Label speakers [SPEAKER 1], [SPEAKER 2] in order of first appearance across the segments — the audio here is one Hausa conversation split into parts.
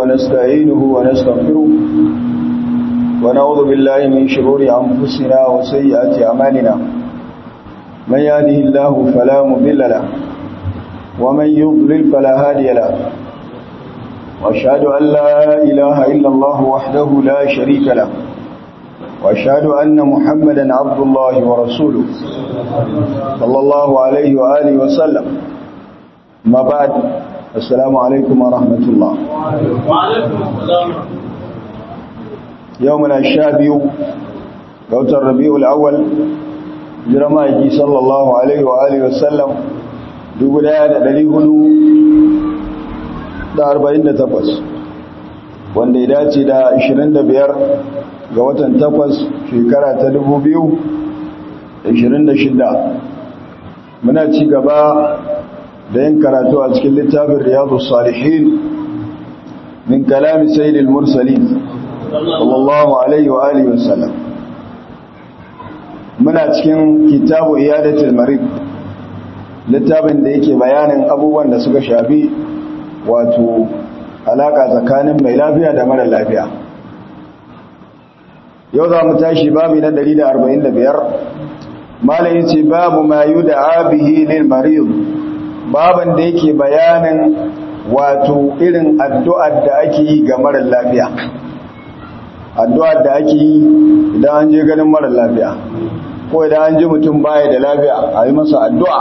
[SPEAKER 1] ونستعينه ونستغفره ونعوذ بالله من شرور أنفسنا وسيئات أعمالنا من يهده الله فلا مضل له ومن يضلل فلا هادي له وأشهد أن لا إله إلا الله وحده لا شريك له وأشهد أن محمدا عبد الله ورسوله صلى الله عليه وآله وسلم ما بعد السلام عليكم ورحمة الله
[SPEAKER 2] وعليكم السلام
[SPEAKER 1] يومنا الشابي قوت الربيع الأول جرمائي صلى الله عليه وآله وسلم دولا دلي هدو da arba'in da takwas wanda ya dace da ashirin da biyar ga watan takwas shekara ta dubu biyu da ashirin da shida muna ci gaba da yin karatu a cikin littafin riyadu salihin min kalami sayyidil mursalin sallallahu alaihi wa alihi wasallam muna cikin kitabu iyadatul marid littafin da yake bayanin abubuwan da suka shafi wato alaka tsakanin mai lafiya da mara lafiya yau za mu tashi babu na 145 malayi ce babu ma yi da abihi lil marid baban da yake bayanin wato irin addu'ar da ake yi ga mara lafiya addu'ar da ake yi idan an je ganin mara lafiya ko idan an ji mutum baya da lafiya a yi masa addu'a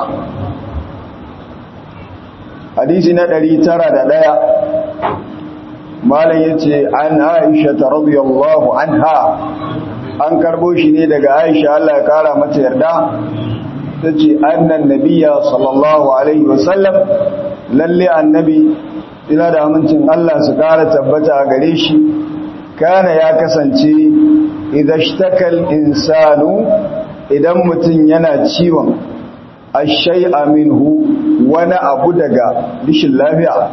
[SPEAKER 1] hadisi na ɗari tara da ɗaya malam ya ce an aisha ta radiyallahu anha an karbo shi ne daga aisha Allah ya kara mata yarda ta ce annan nabiya sallallahu alaihi wasallam lalle annabi ina da amincin Allah su kara tabbata a gare shi kana ya kasance idan shtakal insanu idan mutum yana ciwon ashai minhu wani abu daga rishin lafiya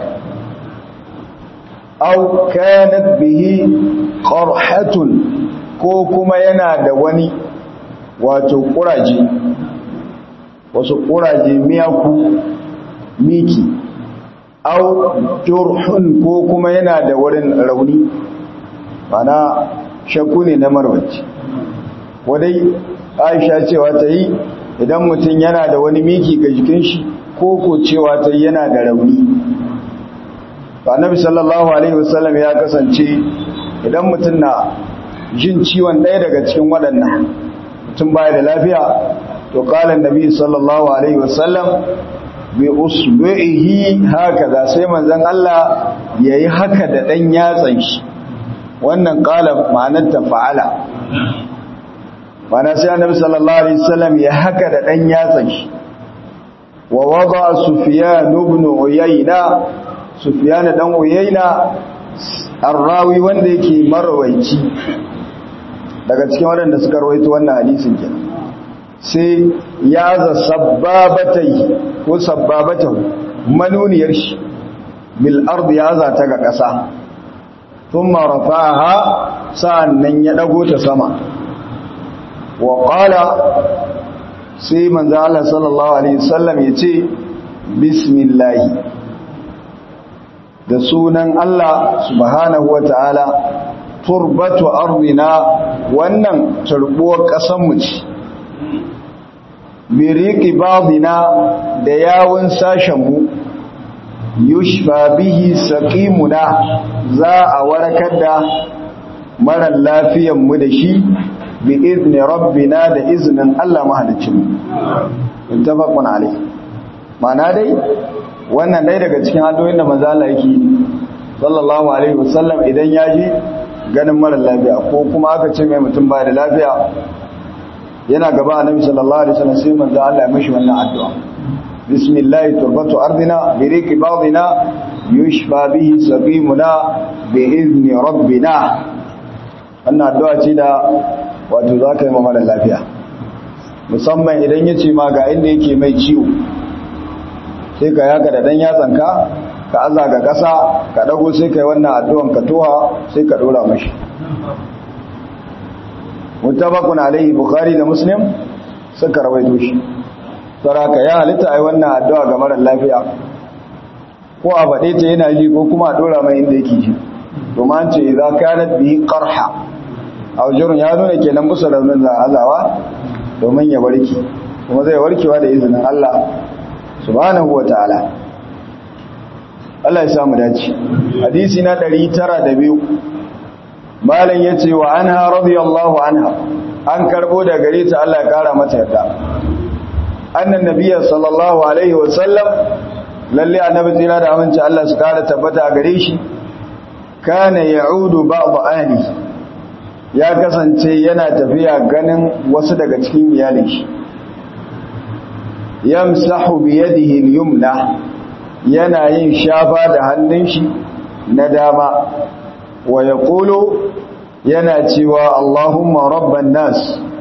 [SPEAKER 1] au kanat bihi qarhatun ko kuma yana da wani wato kuraje wasu kuraje miyaku miki au jurhun ko kuma yana da wurin rauni mana shakku ne na marwaci wadai aisha cewa ta yi idan mutum yana da wani miki ga jikin shi ko ko cewa ta yana da rauni annabi sallallahu alaihi wasallam ya kasance idan mutum na jin ciwon ɗaya daga cikin waɗannan mutum baya da lafiya to qala annabi sallallahu alaihi wasallam bi usbu'ihi hakaza sai manzon Allah yayi haka da dan yatsan shi wannan qala ma'anar ta fa'ala mana sai annabi sallallahu alaihi wasallam ya haka da dan yatsan shi wa wada sufyan ibn uyayna sufyan dan uyayna arrawi wanda yake marwaici daga cikin waɗanda suka rawaito wannan hadisin kenan sai ya za sabbabatai ko sabbabatan manuniyar shi bil ardi ya za ta ga ƙasa thumma rafa'aha sa'annan ya dago ta sama wa qala sai manzo Allah sallallahu alaihi wasallam yace bismillah da sunan Allah subhanahu wataala turbatu ardina wannan turbuwar kasan mu ce biriki babina da yawun sashen mu yushfa bihi saqimuna za a warakar da mara lafiyan mu da shi bi izni rabbina da iznin Allah mahalicin mu intafaqun alayh mana dai wannan dai daga cikin addu'o'in da manzo Allah yake sallallahu alaihi wasallam idan ya ji ganin mara lafiya ko kuma aka ce mai mutum ba da lafiya yana gaba annabi sallallahu alaihi wasallam sai manzo Allah ya mishi wannan addu'a bismillah turbatu ardina bi riqi ba'dina yushfa bihi saqimuna bi izni rabbina wannan addu'a ce da wato zaka yi mara lafiya musamman idan yace ma ga inda yake mai ciwo sai ka yaka da dan yatsanka ka aza ga ƙasa ka dago sai kai wannan addu'an ka toha sai ka dora mashi mutabakun alaihi bukhari da muslim suka rawaito shi saraka ya halitta ai wannan addu'a ga mara lafiya ko a faɗe ta yana ji ko kuma a dora mai inda yake ji kuma an ce idza kanat bihi qarha a wajen ya nuna kenan musu raunin za azawa domin ya warke kuma zai warkewa da izinin Allah subhanahu wataala Allah ya samu dace hadisi na 902 malam yace wa anha radiyallahu anha an karbo da gare ta Allah ya kara mata yarda annan nabiyyi sallallahu alaihi wa sallam lalle annabi tsira da aminci Allah su kara tabbata a gare shi kana ya'udu ba'd ahli ya kasance yana tafiya ganin wasu daga cikin iyalin shi yamsahu bi yadihi al-yumna yana yin shafa da hannun shi na dama wa yaqulu yana cewa Allahumma rabban nas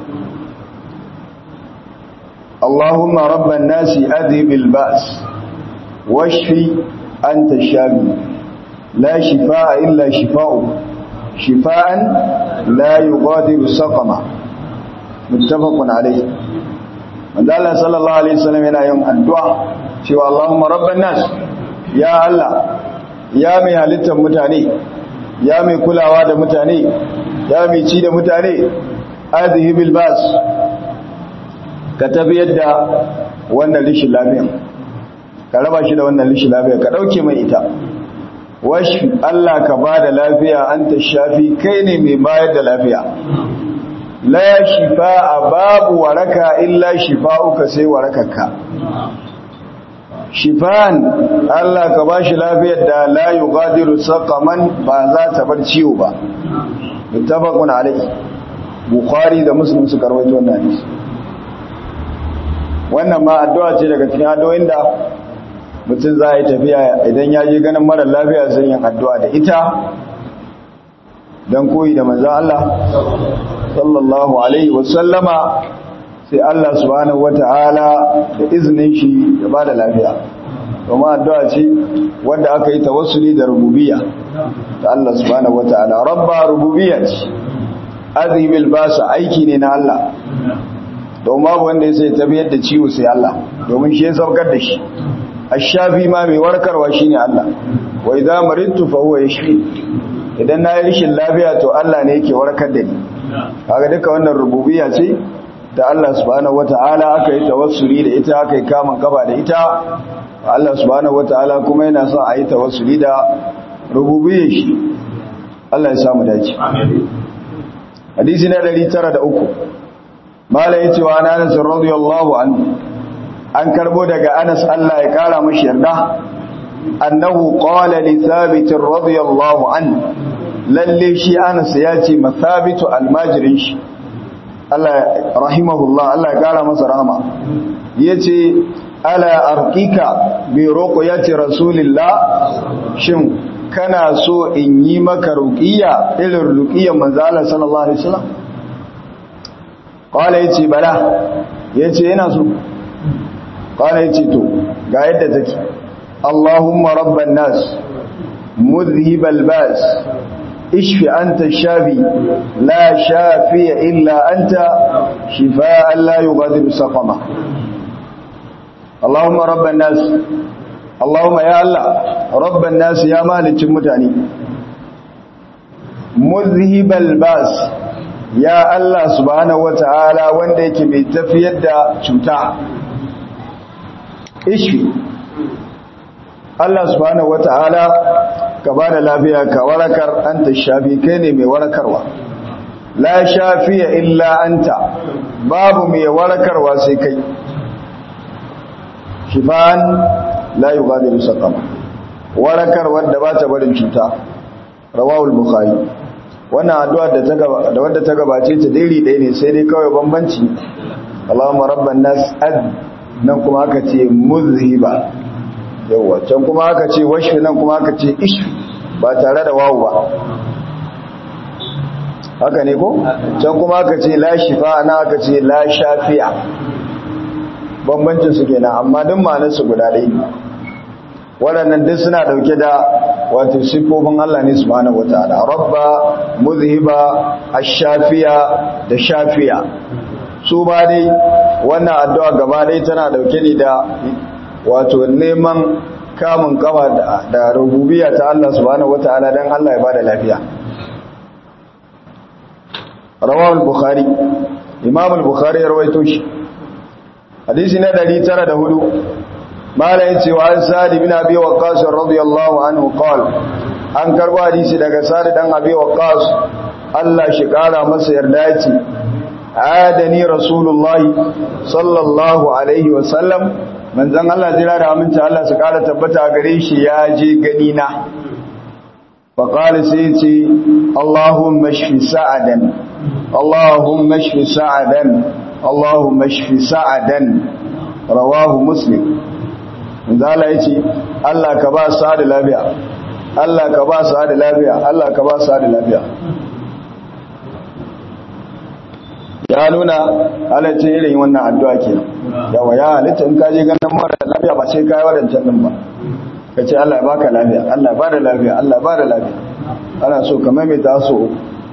[SPEAKER 1] Allahumma rabban nas adhibil ba's washfi anta shafi la shifaa illa shifaa'u shifaan la yughadiru saqama muttafaqun alayh manzo Allah sallallahu alaihi wasallam yana yin addu'a cewa Allahumma rabban nas ya Allah ya mai halittar mutane ya mai kulawa da mutane ya mai ci da mutane azihi bil bas ka tafiyar da wannan rishin lafiya ka raba shi da wannan rishin lafiya ka dauke mai ita washi Allah ka bada lafiya anta shafi kai ne mai bayar da lafiya la shifa'a babu waraka illa shifa'uka sai warakarka shifan Allah ka bashi lafiyar da la yughadiru saqaman ba za ta bar ciwo ba muttafaqun alayhi bukhari da muslim suka rawaito wannan hadisi wannan ma addu'a ce daga cikin addu'o'in da mutum za yi tafiya idan ya je ganin mara lafiya sai yin addu'a da ita dan koyi da manzon Allah sallallahu alaihi wasallama sai Allah subhanahu wata'ala da izinin shi ya ba da lafiya kuma addu'a ce wanda aka yi tawassuli da rububiyya ta Allah subhanahu wata'ala rabba rububiyya ce azibil basa aiki ne na Allah domin babu wanda ya sai tabiyar da ciwo sai Allah domin shi ya saukar da shi ashafi ma mai warkarwa shine Allah wa idza maridtu fa huwa yashfi idan na yi rishin lafiya to Allah ne yake warkar da ni kaga duka wannan rububiyya ce da Allah subhanahu wata'ala aka yi tawassuli da ita aka yi kamun gaba da ita Allah subhanahu wata'ala kuma yana son a yi tawassuli da rububiyyar shi Allah ya samu dace hadisi na 903 mala yace wa Anas radiyallahu anhu an karbo daga Anas Allah ya kara mashi yarda annahu qala li thabit radiyallahu anhu lalle shi Anas ya ce mathabitu almajirin shi Allah rahimahullah Allah ya kara masa rahama yace ala arqika bi ruqyati rasulillah shin kana so in yi maka ruqiya irin ruqiyan manzo Allah sallallahu alaihi wasallam qala yace bala yace yana so qala yace to ga yadda take Allahumma rabban nas mudhhibal bas اشف أنت الشافي لا شافي إلا أنت شفاء لا يغادر سقما اللهم رب الناس اللهم يا الله رب الناس يا مالك متاني مذهب الباس يا الله سبحانه وتعالى wanda yake mai tafiyar da cuta ishfi Allah subhanahu wataala ka ba da lafiya ka warakar anta shafi kai ne mai warakarwa la shafiya illa anta babu mai warakarwa sai kai shifan la yughadiru saqama warakar wanda ba ta barin cuta rawahul bukhari wannan addu'a da ta gaba da wanda ta gabace ta dairi ɗaya ne sai dai kawai bambanci Allahumma rabban nas ad nan kuma aka ce muzhiba yawa can kuma aka ce washfi nan kuma aka ce ishfi ba tare da wawu ba haka ne ko can kuma aka ce la shifa na aka ce la shafi'a bambancin su kenan amma duk ma'anar su guda ɗaya waɗannan duk suna ɗauke da wato siffofin Allah ne subhanahu wataala rabba muzhiba ash-shafiya da shafiya su ba dai wannan addu'a gaba ɗaya tana ɗauke ne da wato neman kamun kama da rububiyya ta Allah subhanahu wataala dan Allah ya bada lafiya rawahu al-bukhari imam al-bukhari ya rawaito shi hadisi na 904 mala yace wa sa'd ibn abi waqqas radiyallahu anhu qala an karbo hadisi daga sa'd dan abi waqqas Allah shi kara masa yarda yace adani rasulullahi sallallahu alaihi wa sallam manzon Allah jira da aminci Allah su kara tabbata gare shi ya je gani na fa qala sai yace Allahumma shfi sa'adan اللهم اشف سعدا اللهم اشف سعدا رواه مسلم zala yace Allah ka ba su da lafiya Allah ka ba su da lafiya Allah ka ba su da lafiya ya nuna halaccin irin wannan addu'a kenan yawa ya halitta in ka je ganin mara lafiya ba sai kai wadancan din ba ka ce Allah ya baka lafiya Allah ya ba da lafiya Allah ya ba da lafiya ana so ka maimaita so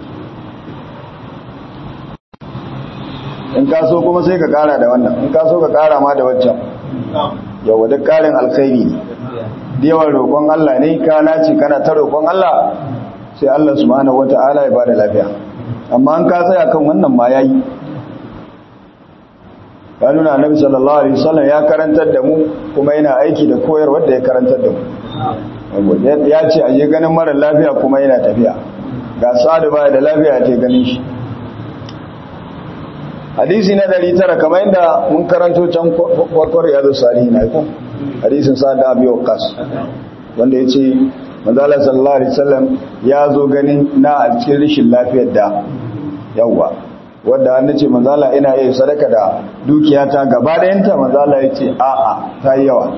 [SPEAKER 1] in ka so kuma sai ka kara da wannan in ka so ka kara ma da waccan yawa duk karin alkhairi ne da yawan roƙon Allah ne ka nace kana ta roƙon Allah sai Allah subhanahu wata'ala ya bada lafiya amma an ka tsaya kan wannan ma yayi ya nuna annabi sallallahu alaihi wasallam ya karantar da mu kuma yana aiki da koyarwar da ya karantar da mu ya ce a je ganin mara lafiya kuma yana tafiya ga sa'adu baya da lafiya ta ganin shi hadisi na ɗari tara kamar yadda mun karanto can kwarkwar yadda salihi na ikon hadisin sa da abu kas wanda ya ce manzala sallallahu alaihi wasallam ya zo ganin na a cikin rishin lafiyar da yawwa wadda an ce manzala ina iya sadaka da dukiyata gaba ɗayanta manzala ya ce a'a ta yi yawa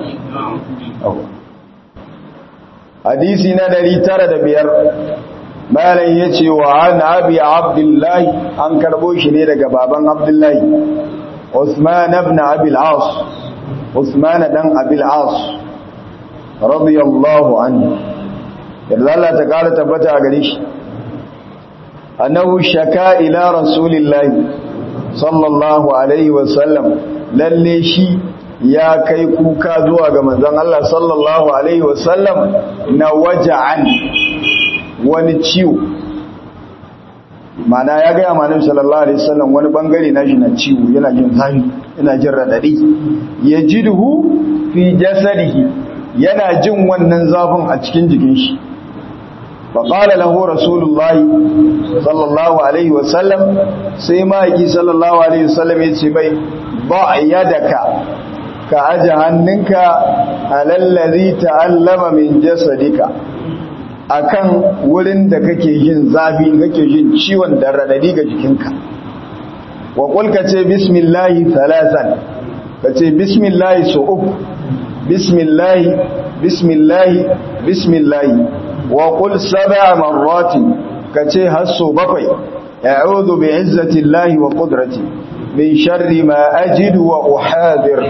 [SPEAKER 1] hadisi na ɗari tara da biyar malam ya ce wa an abi abdullahi an karbo shi ne daga baban abdullahi usman ibn abil as usman dan abil as radiyallahu anhu yadda Allah ta kara tabbata a gare shi annahu shaka ila rasulillahi sallallahu alaihi wa sallam lalle shi ya kai kuka zuwa ga manzon Allah sallallahu alaihi wa sallam na waja'an wani ciwo mana ya gaya manim sallallahu alaihi wasallam wani bangare na shi na ciwo yana jin zafi yana jin radadi ya jidhu fi jasadihi yana jin wannan zafin a cikin jikin shi fa qala lahu rasulullah sallallahu alaihi wasallam sai maki sallallahu alaihi wasallam yace bai ba yadaka ka aje hannunka alallazi ta'allama min jasadika akan wurin da kake jin zafi kake jin ciwon da radadi ga jikinka wa qul ka ce bismillahi thalathan ka ce bismillahi so uku bismillahi bismillahi bismillahi wa qul sab'a marratin ka ce har so bakwai a'udhu bi'izzati llahi wa qudrati min sharri ma ajidu wa uhadir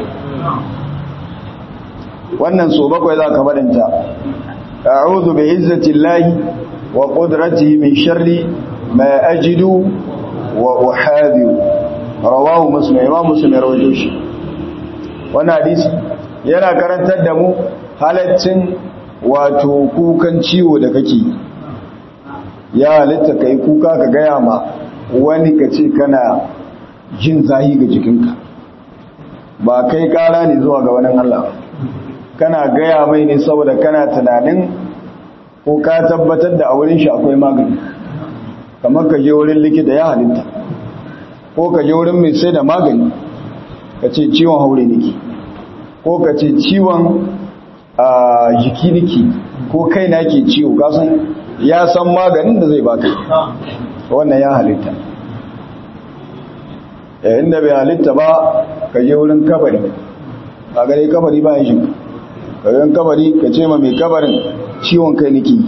[SPEAKER 1] wannan so bakwai za ka faɗinta أعوذ بعزة الله وقدرته من شر ما أجد وأحاذر رواه مسلم إمام مسلم يروي shi wannan hadisi yana karantar da mu halaccin wato kukan ciwo da kake ya halitta kai kuka ka gaya ma wani ka ce kana jin zahi ga jikinka ba kai kara ne zuwa ga wani Allah kana gaya mai ne saboda kana tunanin ko ka tabbatar da a wurin shi akwai magani kamar ka je wurin likita ya halitta ko ka je wurin mai sai da magani ka ce ciwon haure niki ko ka ce ciwon jiki niki ko kai na ke ciwo kasan ya san maganin da zai baka wannan ya halitta yayin da bai halitta ba ka je wurin kabari a gare kabari bayan shi kayan kabari ka ce ma mai kabarin ciwon kai niki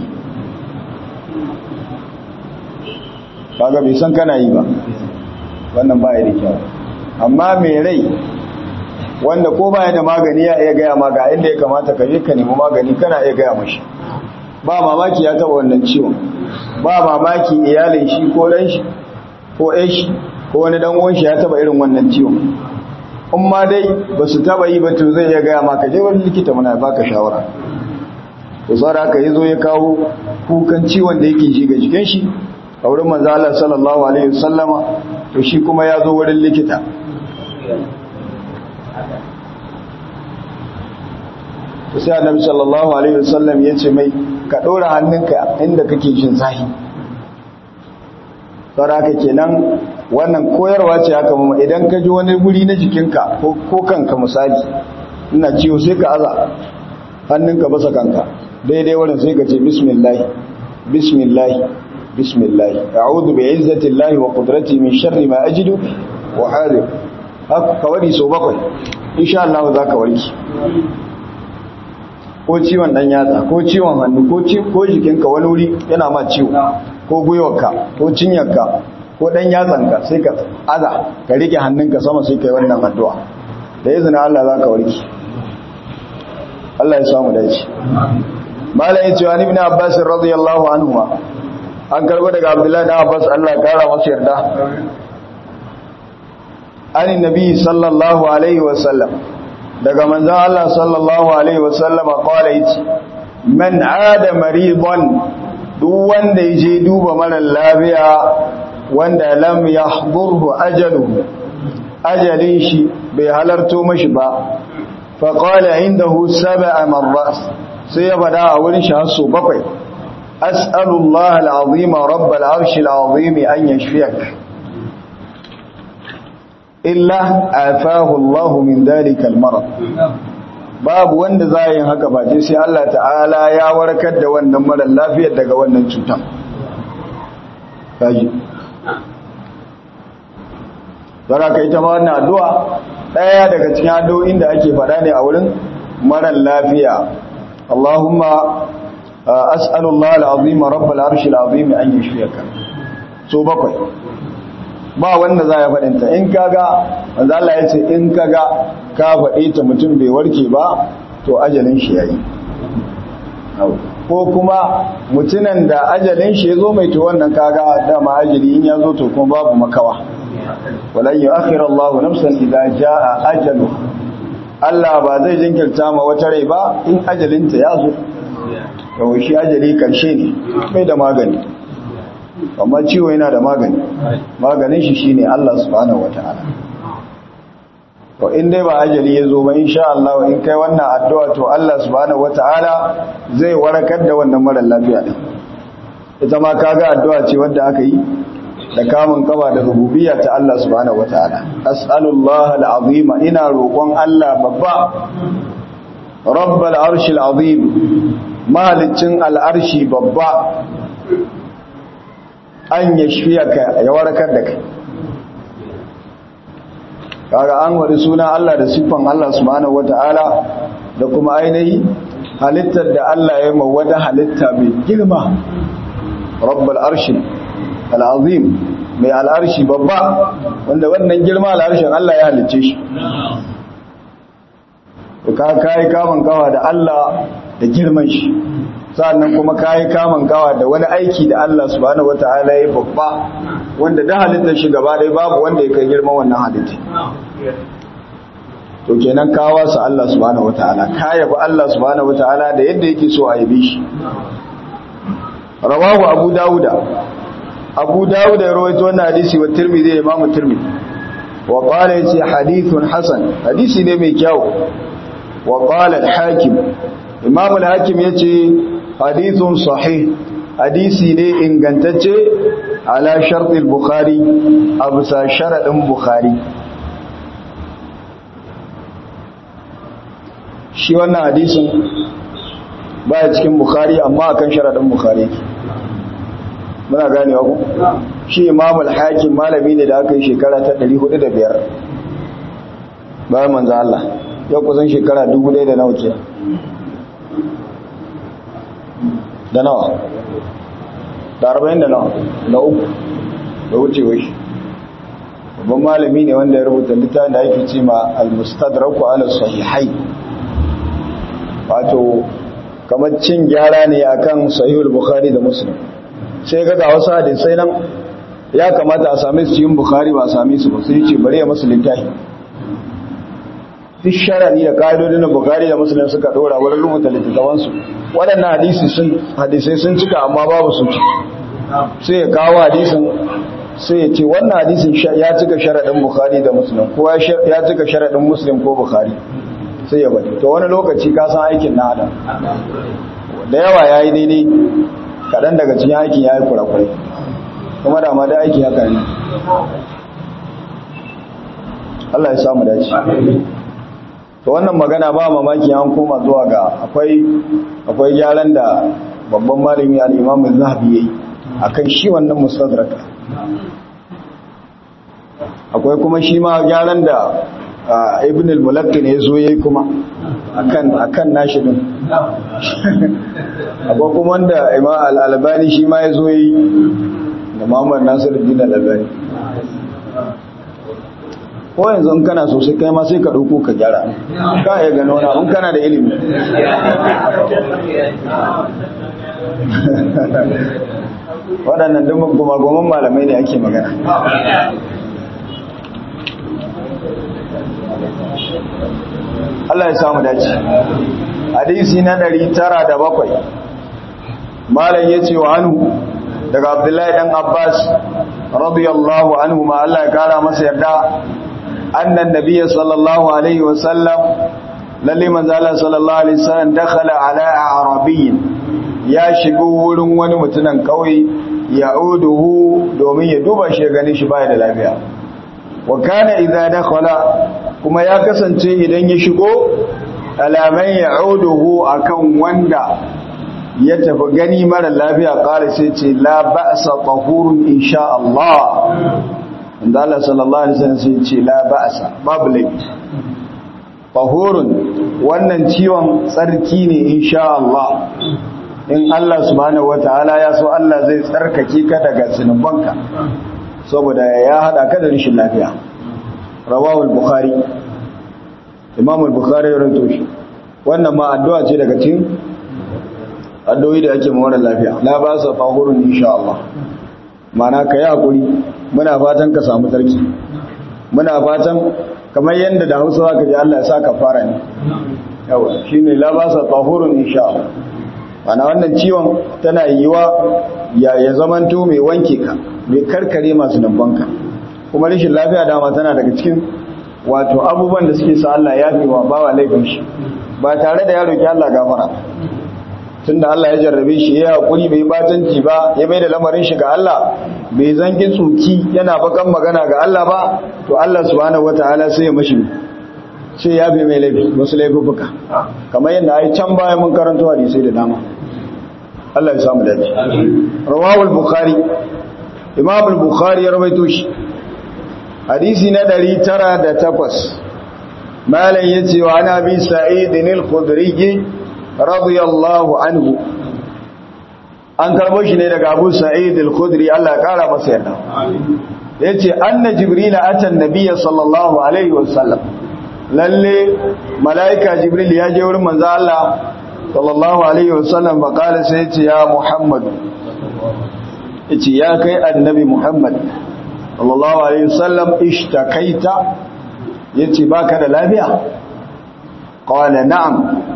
[SPEAKER 1] kaga bai san kana yi ba wannan ba ya da kyau amma mai rai wanda ko baya da magani ya iya gaya ma ga inda ya kamata ka je ka nemi magani kana iya gaya mashi ba mamaki ya taba wannan ciwon ba mamaki iyalin shi ko dan shi ko ɗan shi ko wani dan uwan shi ya taba irin wannan ciwon in ma dai ba su taba yi ba to zai iya gaya maka je wani likita muna baka shawara to tsara aka yi zo ya kawo kukan ciwon da yake ji ga jikin shi a wurin manzo Allah sallallahu alaihi wasallama to shi kuma ya zo wurin likita to sai annabi sallallahu alaihi wasallam ya ce mai ka dora hannunka inda kake jin zahi tsara haka kenan wannan koyarwa ce haka mama idan ka ji wani guri na jikinka ko kanka misali ina ciwo sai ka aza hannunka basa kanka daidai wurin sai ka ce bismillah bismillah bismillah a'udhu bi izzatillahi wa qudratihi min sharri ma ajidu wa hadir haka wadi so bakwai insha Allah za ka warki ko ciwon dan yatsa ko ciwon hannu ko ko jikinka wani wuri yana ma ciwo ko gwiwarka ko cinyarka ko dan yatsanka sai ka aza ka rike hannunka sama sai kai wannan addu'a da izinin Allah za ka warki Allah ya samu dace malai yace wa ibn abbas radiyallahu anhu an karbo daga abdullahi da abbas Allah ya kara masa yarda an nabi sallallahu alaihi wa sallam daga manzon Allah sallallahu alaihi wa sallam qala yace man ada maridan duk wanda yaje duba mara lafiya wanda lam yahdurhu ajaluhu ajalin shi bai halarto mashi ba fa qala indahu sab'a marrat sai ya fada a wurin shi hasso bakwai as'alullaha al'azima rabbal arshil azim an yashfiyak illa afahu Allah min dalika al-marad babu wanda za yin haka ba sai Allah ta'ala ya warkar da wannan mara lafiyar daga wannan cutar kaji Zara ka ita ma wannan addu'a ɗaya daga cikin addu'o'in da ake faɗa ne a wurin marar lafiya. Allahumma as'alullah al'azim rabbal arshi al'azim an yi shiyaka. So bakwai. Ba wanda za ya faɗinta, in kaga, wanda Allah ya ce in kaga ka faɗi ta mutum bai warke ba, to ajalin shi ya yi. Ko kuma mutunan da ajalin shi ya zo mai to wannan kaga dama ajali in ya zo to kuma babu makawa. walan yu'akhiru Allahu nafsan idza jaa ajalu Allah ba zai jinkirta ma wata rai ba in ajalinta ya zo to shi ajali karshe ne bai da magani amma ciwo yana da magani maganin shi shine Allah subhanahu wataala to in dai ba ajali ya zo ba insha Allah in kai wannan addu'a to Allah subhanahu wataala zai warakar da wannan mara lafiya din ita ma kaga addu'a ce wanda aka yi da kamun kaba da rububiyya ta Allah subhanahu wataala as'alullah al'azim ina roƙon Allah babba rabbal arshil azim malicin al'arshi babba an yashfiyaka ya warkar da kai kaga an wadi suna Allah da siffan Allah subhanahu wataala da kuma ainihi halittar da Allah ya yi wata halitta mai girma rabbal arshil al'azim mai al'arshi babba wanda wannan girma al'arshin Allah ya halicce shi ka kayi kamun kawa da Allah da girman shi sa'annan kuma kayi kamun kawa da wani aiki da Allah subhanahu wata'ala ya babba wanda da halittar shi gaba ɗaya babu wanda ya kai girman wannan halitta to kenan kawa su Allah subhanahu wata'ala ka yabi Allah subhanahu wata'ala da yadda yake so a yabe shi rawahu abu dawuda abu dawud ya rawaito wannan hadisi wa tirmidhi da imamu tirmidhi wa qala yace hadithun hasan hadisi ne mai kyau wa qala al-hakim imamu al-hakim yace hadithun sahih hadisi ne ingantacce ala shart al-bukhari abusa sharadin bukhari shi wannan hadisin baya cikin bukhari amma akan sharadin bukhari muna gane ku shi imam al-hakim malami ne da aka yi shekara ta 405 bayan manzo Allah ya kusan shekara 1000 da nawa ke da nawa da 40 da nawa da uku da wuce wai babban malami ne wanda ya rubuta littafin da ake ce ma al-mustadrak ala sahihai wato kamar cin gyara ne akan sahihul bukhari da muslim sai ga wasu hadisai nan ya kamata a same su cikin bukhari ba a same su ba sai ce bari ya masu littafi duk sharadi da ka'idodin da bukari da musulun suka dora wurin rubuta littattafansu waɗannan hadisi sun hadisai sun cika amma babu su ci sai ya kawo hadisin sai ya ce wannan hadisin ya cika sharadin bukari da musulun ko ya cika sharadin musulun ko bukari sai ya bari to wani lokaci ka san aikin na adam da yawa ya yi daidai kaɗan daga cikin aikin ya yi kurakurai kuma da ma da aiki haka ne Allah ya samu dace to wannan magana ba mamaki an koma zuwa ga akwai akwai gyaran da babban malami al-Imam Az-Zahabi yayi akan shi wannan mustadrak akwai kuma shi ma gyaran da Ibn al-Mulakkin ya zo yayi kuma akan akan nashi din akwai kuma wanda Imam al-Albani shi ma ya zo yayi da Muhammad Nasiruddin al-Albani ko yanzu in kana so sai kai ma sai ka dauko ka gyara ka iya gano na in kana da ilimi waɗannan duk gumagumin malamai ne ake magana Allah ya samu dace hadisi na 907 malam yace wa anhu daga Abdullahi dan Abbas radiyallahu anhu ma Allah ya kara masa yarda annan nabiyyi sallallahu alaihi wasallam lalle manzo Allah sallallahu alaihi wasallam dakhala ala arabiyyin ya shigo wurin wani mutunan kauye ya'uduhu domin ya duba shi ganin shi baya da lafiya wa kana idza dakhala kuma ya kasance idan ya shigo alaman ya'uduhu akan wanda ya tafi gani mara lafiya ƙara sai ce la ba'sa tahurun insha Allah inda Allah sallallahu alaihi wasallam sai ce la ba'sa babu laifi tahurun wannan ciwon tsarki ne insha Allah in Allah subhanahu wataala ya so Allah zai tsarkake ka daga zinubanka saboda ya hada ka da rashin lafiya rawahu al-bukhari imam al-bukhari ya rawaito shi wannan ma addu'a ce daga cikin addu'o'i da ake mawar lafiya la ba sa fahurun insha Allah mana ka yi hakuri muna fatan ka samu sarki muna fatan kamar yadda da hausa za ka ji Allah ya sa ka fara ne yawa shi ne la ba sa fahurun insha Allah mana wannan ciwon tana yiwa ya ya zamanto mai wanke ka mai karkare masu nambanka kuma rashin lafiya dama tana daga cikin wato abubuwan da suke sa Allah ya fi wa bawa laifin shi ba tare da ya roki Allah gafara tunda Allah ya jarrabe shi ya hakuri bai batanci ba ya mai da lamarin shi ga Allah bai zangi tsuki yana bakan magana ga Allah ba to Allah subhanahu wataala sai ya mashi sai ya bi mai laifi wasu laifuka kamar yadda ai can baya mun karanto hadisi da dama Allah ya samu dace rawahu al-bukhari imam al-bukhari ya rawaito shi hadisi na 908 malam yace wa ana bi sa'id al-khudri radiyallahu anhu an karbo shi ne daga Abu Sa'id al-Khudri Allah ya kara masa yarda yace anna jibril ata an-nabiy sallallahu alaihi wasallam lalle malaika jibril ya je wurin manzo Allah sallallahu alaihi wasallam ba kala sai yace ya Muhammad yace ya kai annabi Muhammad sallallahu alaihi wasallam ishtakaita yace baka da lafiya qala na'am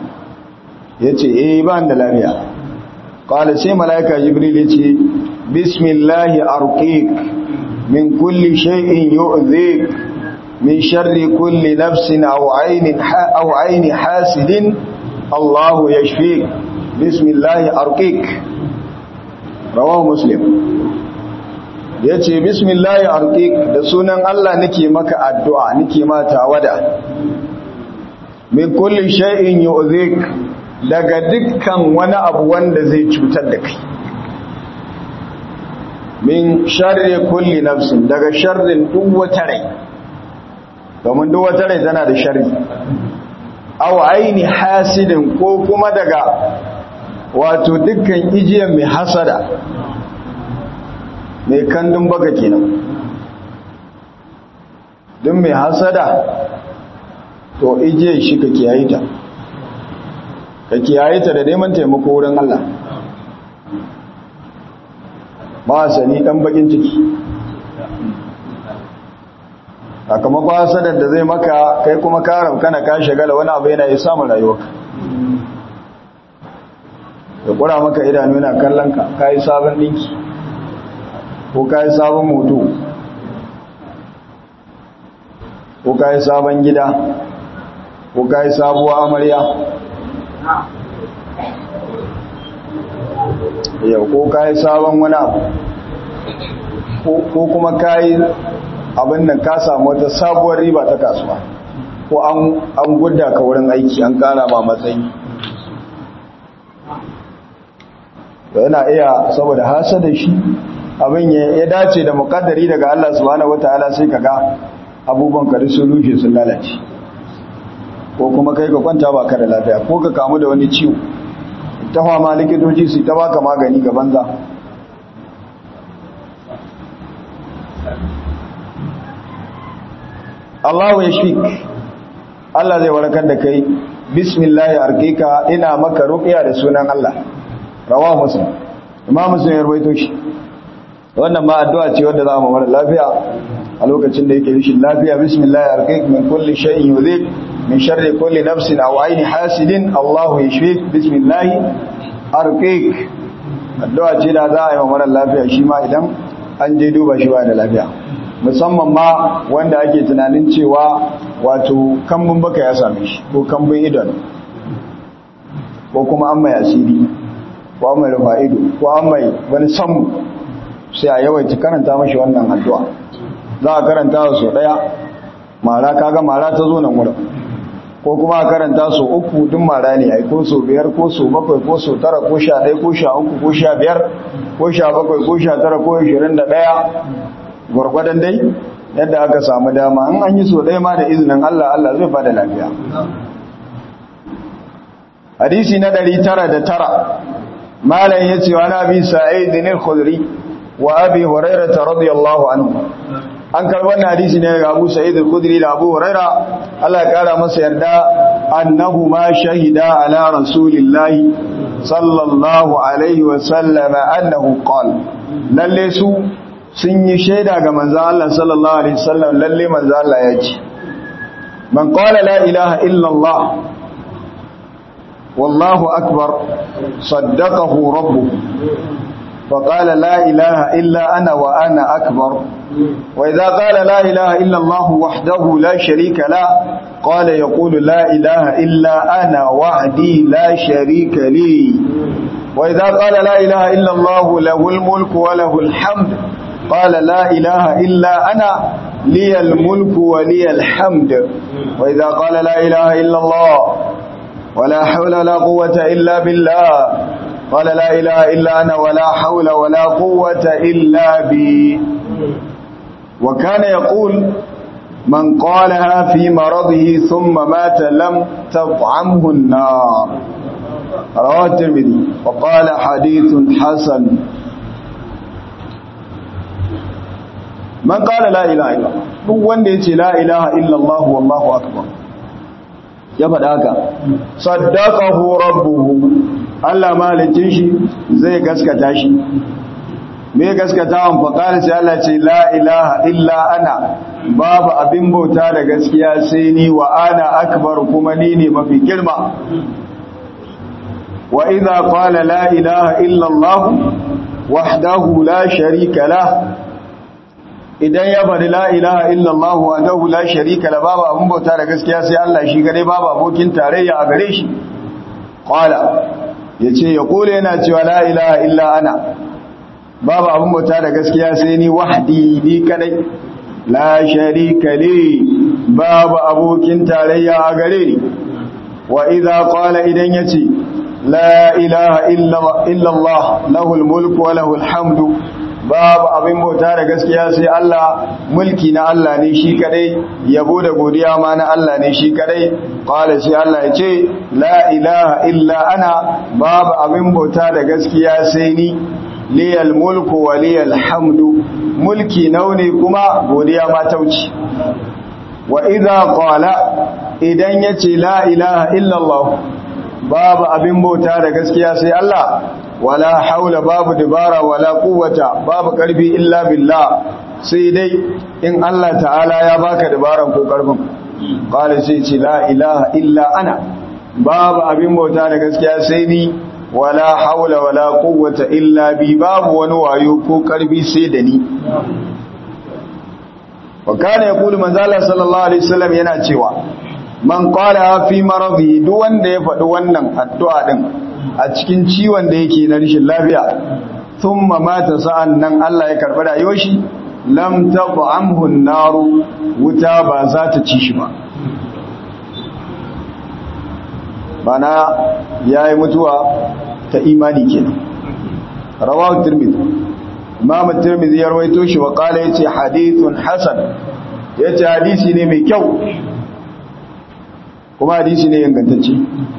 [SPEAKER 1] ya ce eh ba da lafiya ƙwada sai mala'ika jibril ya ce bismillahi arqiq min kulli shay'in yu'zik min sharri kulli nafsin aw aynin aw ayni hasidin Allahu yashfik bismillahi arqiq rawahu muslim yace bismillahi arqiq da sunan Allah nake maka addu'a nake ma tawada min kulli shay'in yu'zik daga dukkan wani abu wanda zai cutar da kai min sharri kulli nafsin daga sharrin duk wata rai domin duk wata rai tana da sharri aw aini hasidin ko kuma daga wato dukkan ijiyar mai hasada mai kandun baka kenan duk mai hasada to ijiyar shi ka kiyaye ta ka kiyaye ta da neman taimako wurin Allah ba sani dan bakin ciki sakamakon hasadar da zai maka kai kuma ka kana ka shagala wani abu yana yi samun rayuwarka ya kura maka idanu yana kallon ka ka yi sabon ɗinki ko ka yi sabon moto ko ka yi sabon gida ko ka yi sabuwa amarya yau ko ka yi sabon wani abu ko kuma ka yi abin da ka samu wata sabuwar riba ta kasuwa ko an gudda ka wurin aiki an kara ma matsayi da yana iya saboda hasa da shi abin ya dace da mukaddari daga Allah subhanahu wataala sai kaga abubuwan ka sun rushe sun lalace ko kuma kai ka kwanta ba ka da lafiya ko ka kamu da wani ciwo ta fama likitoci su ta baka magani ga banza Allahu ya shik Allah zai warakar da kai bismillah arkika ina maka ruqiya da sunan Allah rawa muslim imam muslim ya rawaito shi wannan ma addu'a ce wanda za mu mara lafiya a lokacin da yake rishin lafiya bismillah arkik min kulli shay'in yudhib min sharri kulli nafsin aw ayni hasidin Allahu yashfik bismillah arkik addu'a ce da za a yi wa mara lafiya shi ma idan an je duba shi ba da lafiya musamman ma wanda ake tunanin cewa wato kambun baka ya same shi ko kambun idon ko kuma an mai asiri ko an mai rufa ido ko an mai wani samu sai a yawaita karanta mashi wannan addu'a za a karanta wa sau ɗaya mara kaga mara ta zo nan wurin ko kuma a karanta su uku duk mara ne ai ko so biyar ko so bakwai ko so tara ko sha ɗaya ko sha uku ko sha biyar ko sha bakwai ko sha tara ko ashirin da ɗaya gwargwadon dai yadda aka samu dama in an yi so ɗaya ma da izinin Allah Allah zai bada lafiya hadisi na ɗari tara da tara malam ya ce wani abi sa'id ne khudri wa abi hurairah radiyallahu anhu an karbi wannan hadisi ne daga Abu Sa'id al-Khudri da Abu Huraira Allah ya kara masa yarda annahu ma shahida ala rasulillahi sallallahu alaihi wa sallam annahu qala lalle su sun yi shaida ga manzo Allah sallallahu alaihi wasallam lalle manzo Allah ya ce man qala la ilaha illa Allah wallahu akbar saddaqahu rabbuhu فقال لا إله إلا أنا وأنا أكبر وإذا قال لا إله إلا الله وحده لا شريك له قال يقول لا إله إلا أنا وحدي لا شريك لي وإذا قال لا إله إلا الله له الملك وله الحمد قال لا إله إلا أنا لي الملك ولي الحمد وإذا قال لا إله إلا الله ولا حول ولا قوة إلا بالله قال لا إله إلا أنا ولا حول ولا قوة إلا بي وكان يقول من قالها في مرضه ثم مات لم تطعمه النار رواه الترمذي وقال حديث حسن man qala la ilaha illa duk wanda yace la ilaha illa Allah wallahu akbar ya faɗa haka saddaqahu rabbuhu Allah malicin shi zai gaskata shi me gaskatawan fa qala sai Allah ce la ilaha illa ana babu abin bauta da gaskiya sai ni wa ana akbar kuma ni ne mafi girma wa idza qala la ilaha illa Allah wahdahu la sharika lahu idan ya bari la ilaha illallah wa dahu la sharika la babu abun bauta da gaskiya sai Allah shi gare babu abokin tarayya a gare shi qala yace ya kore yana cewa la ilaha illa ana babu abun bauta da gaskiya sai ni wahdi ni kadai la sharika li babu abokin tarayya a gare ni wa idza qala idan yace la ilaha illa Allah lahul mulku wa lahul hamdu babu abin bauta da gaskiya sai Allah mulki na Allah ne shi kadai yabo da godiya ma na Allah ne shi kadai qala sai Allah ya ce la ilaha illa ana babu abin bauta da gaskiya sai ni liyal mulku wa liyal hamdu mulki naune kuma godiya ma tauci wa idza qala idan yace la ilaha illa Allah babu abin bauta da gaskiya sai Allah wala haula babu dibara wala quwwata babu karfi illa billah sai dai in Allah ta'ala ya baka dibaran ko karfin qala sai ce la ilaha illa ana babu abin bauta da gaskiya sai ni wala haula wala quwwata illa bi babu wani wayo ko karfi sai da ni wa kana yaqulu manzala sallallahu alaihi wasallam yana cewa man qala fi maradi duk wanda ya faɗi wannan addu'a din a cikin ciwon da yake na rashin lafiya thumma mata sa'an nan Allah ya karɓi rayuwar shi lam tab'amhu an-naru wuta ba za ta ci shi ba bana yayi mutuwa ta imani kenan rawahu tirmidhi imam tirmidhi ya rawaito shi wa qala yace hadithun hasan yace hadisi ne mai kyau kuma hadisi ne ingantacce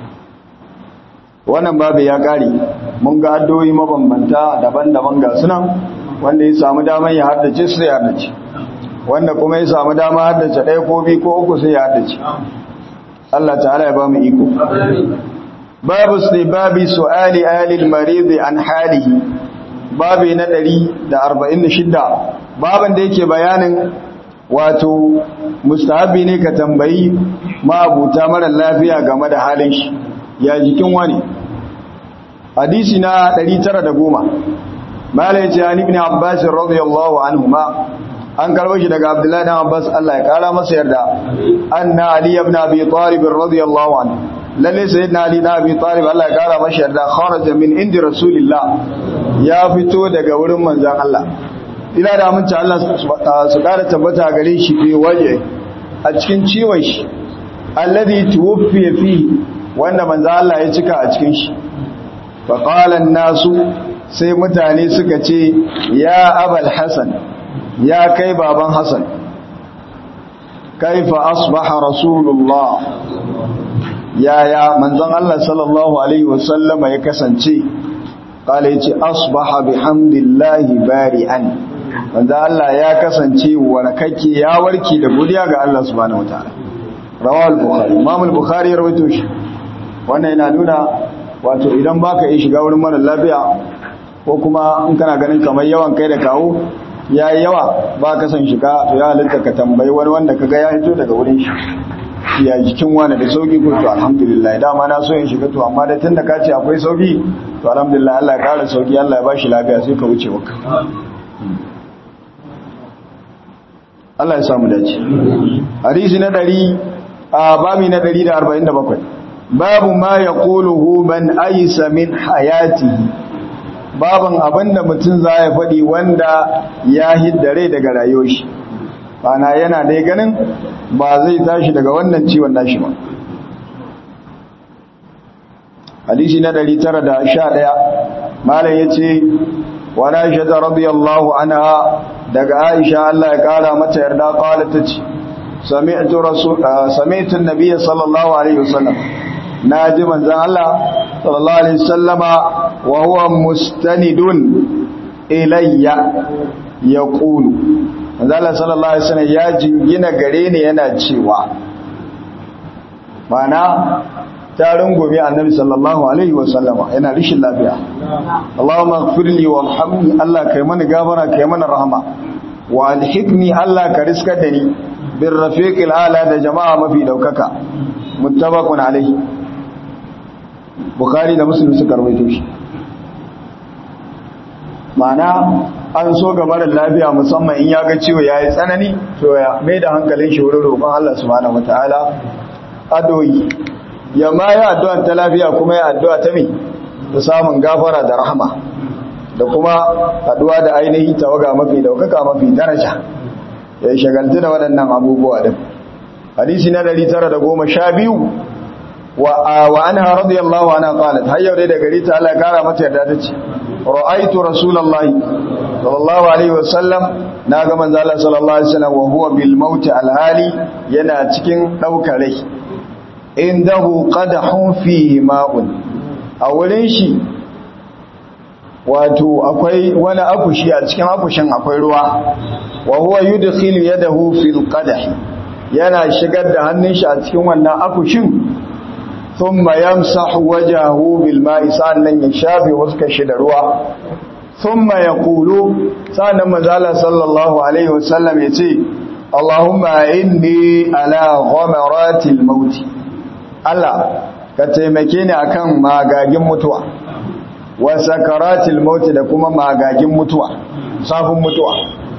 [SPEAKER 1] wannan babu ya kare mun ga addu'o'i mabambanta daban-daban ga sunan wanda ya samu daman ya haddace su ya haddace wanda kuma ya samu dama haddace ɗaya ko biyu ko uku sai ya haddace Allah ta'ala ya ba mu iko babu sai babi su'ali alil marid an halihi babi na 146 baban da yake bayanin wato mustahabi ne ka tambayi ma'abuta mara lafiya game da halin shi ya jikin wani hadisi na 910 mala yace an ibn abbas radiyallahu anhuma an karbo shi daga abdullahi ibn abbas Allah ya kara masa yarda anna ali ibn abi talib radiyallahu anhu lalle sayyidina ali ibn abi talib Allah ya kara masa yarda kharaja min indi rasulillah ya fito daga wurin manzon Allah ila da mun Allah su kara tabbata gare shi fi waje a cikin ciwon shi alladhi tuwfiya fi wanda manzon Allah ya cika a cikin shi fa qala nasu sai mutane suka ce ya abal hasan ya kai baban hasan kaifa asbaha rasulullah yaya manzon Allah sallallahu alaihi wasallama ya kasance kala yace asbaha bihamdillahi bari'an manzon Allah ya kasance warkake ya warke da godiya ga Allah subhanahu wataala rawal bukhari imam al-bukhari ya rawaito shi wannan yana nuna wato idan baka yi shiga wurin mara lafiya ko kuma in kana ganin kamar yawan kai da kawo ya yi yawa ba ka san shiga to ya halitta ka tambayi wani wanda ka ga ya hito daga wurin shi ya jikin wani da sauki ko to alhamdulillah dama na so yin shiga to amma da tun da ka ce akwai sauki to alhamdulillah Allah ya kara sauki Allah ya ba shi lafiya sai ka wuce maka Allah ya samu dace hadisi na 100 a babi na 147 babu ma yaquluhu man aysa min hayatihi baban abinda mutum za ya faɗi wanda ya hiddare daga rayuwar shi bana yana dai ganin ba zai tashi daga wannan ciwon nashi ba hadisi na 911 malam yace wa Aisha radiyallahu anha daga Aisha Allah ya kara mata yarda qalat tace sami'tu rasul sami'tu an-nabiy sallallahu alaihi wasallam naji manzon Allah sallallahu alaihi wasallama wa huwa mustanidun ilayya yaqulu manzala sallallahu alaihi wasallam ya jingina gare ni yana cewa mana ta rungume annabi sallallahu alaihi wasallama yana rishin lafiya Allahumma ighfirli warhamni Allah kai mana gafara kai mana rahama wa alhikni Allah ka riskar da ni bir rafiqil ala da jama'a mafi daukaka muttafaqun alaihi bukhari da muslim suka rawaito shi mana an so ga marar lafiya musamman in ya ga ciwo ya yi tsanani to ya mai da hankalin shi wurin roƙon Allah subhanahu wataala adoyi ya ma yi addu'a ta lafiya kuma ya addu'a ta mai da samun gafara da rahama da kuma haɗuwa da ainihi tawaga mafi daukaka mafi daraja ya yi shagaltu da waɗannan abubuwa din hadisi na 912 wa anha radiyallahu anha qalat hayyau dai da gari ta Allah ya kara mata yarda tace ra'aytu rasulullahi sallallahu alaihi wasallam naga manzo Allah sallallahu alaihi wasallam wa huwa bil maut al hali yana cikin daukar rai indahu qadahun fihi ma'un a wurin shi wato akwai wani akushi a cikin akushin akwai ruwa wa huwa yudkhilu yadahu fil qadah yana shigar da hannun shi a cikin wannan akushin thumma yamsahu wajhahu bil ma'i sannan ya shafe fuskar shi da ruwa thumma yaqulu sannan manzala sallallahu alaihi wasallam yace Allahumma inni ala ghamaratil maut Allah ka taimake ni akan magagin mutuwa wa sakaratil maut da kuma magagin mutuwa safin mutuwa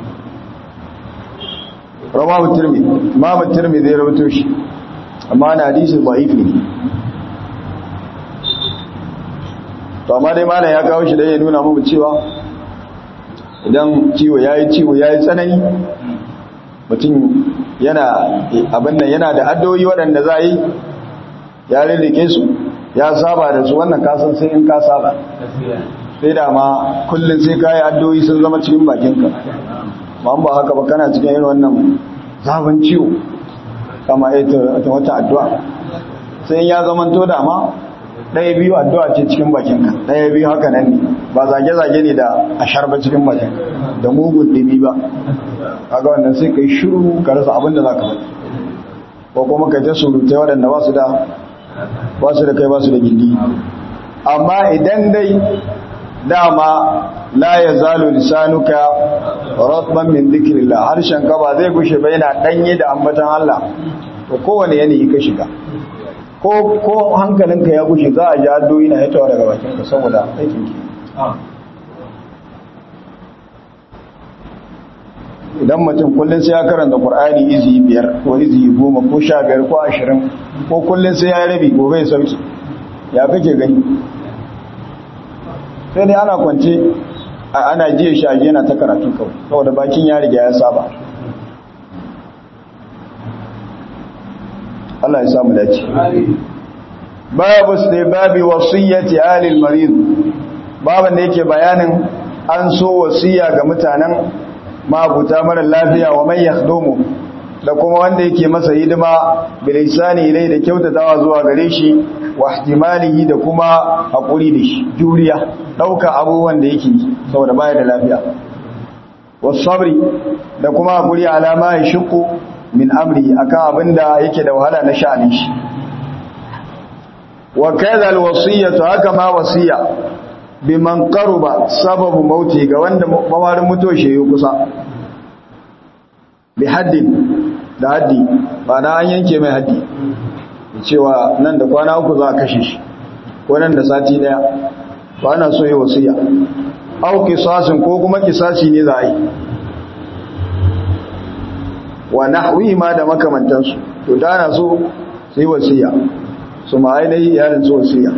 [SPEAKER 1] rawahu tirmidhi imam tirmidhi ya rawaito shi amma na hadisi da'if ne to amma dai malam ya kawo shi da ya nuna mu cewa idan ciwo yayi ciwo yayi tsanani mutum yana abin nan yana da addoyi waɗanda za yi ya rirrike su ya saba da su wannan kasan sai in ka saba sai da ma kullum sai ka yi addoyi sun zama cikin bakinka ma ba haka ba kana cikin irin wannan zafin ciwo kama ita wata addu'a sai ya zama to da ma ɗaya biyu addu'a ce cikin bakinka ɗaya biyu haka nan ne ba zage-zage ne da a sharba cikin bakin da mugun ɗimi ba kaga wannan sai ka yi shiru ka rasa abin da za ka faɗi ko kuma ka ta surutai waɗanda ba su da ba su da kai ba su da gindi amma idan dai dama la ya zalo lisanuka ratban min dhikrillah harshen ka ba zai gushe ba yana danye da ambatan Allah to kowane yanayi ka shiga ko ko hankalinka ya gushe za a ji addu'o'i na hitawa daga bakin ka saboda aikin ki idan mutum kullum sai ya karanta Qur'ani izi biyar ko izi goma ko sha biyar ko ashirin ko kullum sai ya rabi gobe ya sauki ya kake gani sai dai ana kwance ana jiya shage yana ta karatu kawai saboda bakin ya riga ya saba Allah ya samu dace babu sai babi wasiyyati alil marid baban da yake bayanin an so wasiya ga mutanen mabuta mara lafiya wa man yakhdumu da kuma wanda yake masa hidima bilisani ilai da kyautatawa zuwa gare shi wa ihtimalihi da kuma hakuri da shi juriya dauka abubuwan da yake saboda baya da lafiya wasabri da kuma hakuri alama ya shuku min amri akan abinda yake da wahala na sha'anin shi wa kadha alwasiyatu haka ma wasiya biman qaruba sababu mauti ga wanda mawarin mutuwa shi yi kusa bi haddin da haddi ba na an yanke mai haddi cewa nan da kwana uku za a kashe shi ko nan da sati daya ba ana so yi wasiya au kisasin ko kuma kisasi ne za a yi wa nahwi ma da makamantansu to da ana so su yi wasiya su ma ainihi iyalin su wasiya